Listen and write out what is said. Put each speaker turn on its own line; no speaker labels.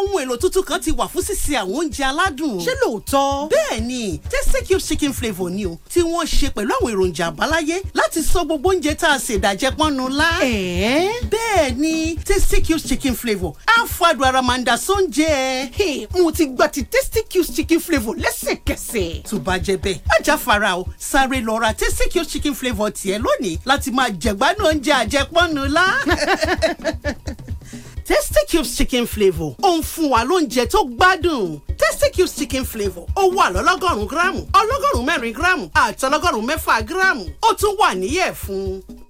ohun èlò tuntun kan ti wà fún sísè àwọn oúnjẹ aládùn.
ṣé lóòótọ́.
bẹ́ẹ̀ ni tasty cube chicken flavour ni o tí wọ́n ṣe pẹ̀lú àwọn èròjà àbáláyé láti sọ gbogbo oúnjẹ tá a ṣe ìdàjẹ́ pọ́nnu lá.
ẹ̀ẹ́.
bẹ́ẹ̀ ni tasty cube chicken flavour á fàdùn ara máa ń da sóúnjẹ.
Hey, mo ti gba ti tasty cubes chicken flavour lẹ́sẹ̀kẹsẹ̀.
tó bá jẹ́ bẹ́ẹ̀ má jáfara o sáré lọ ra tasty cube chicken flavour tiẹ̀ lónìí láti máa jẹ̀gbádùn oúnjẹ àjẹpọ́nnu lá. tasty cubes chicken flavour ó ń fún wa lóúnjẹ tó gbádùn tasty cubes chicken flavour ó wà lọ́lọ́gọ́rùn-ún gíráàmù ọlọ́gọ́rùn-ún mẹ́rin gíráàmù àti ọlọ́gọ́rùn-ún mẹ́fà gíráàmù ó tún wà níyẹ̀ fún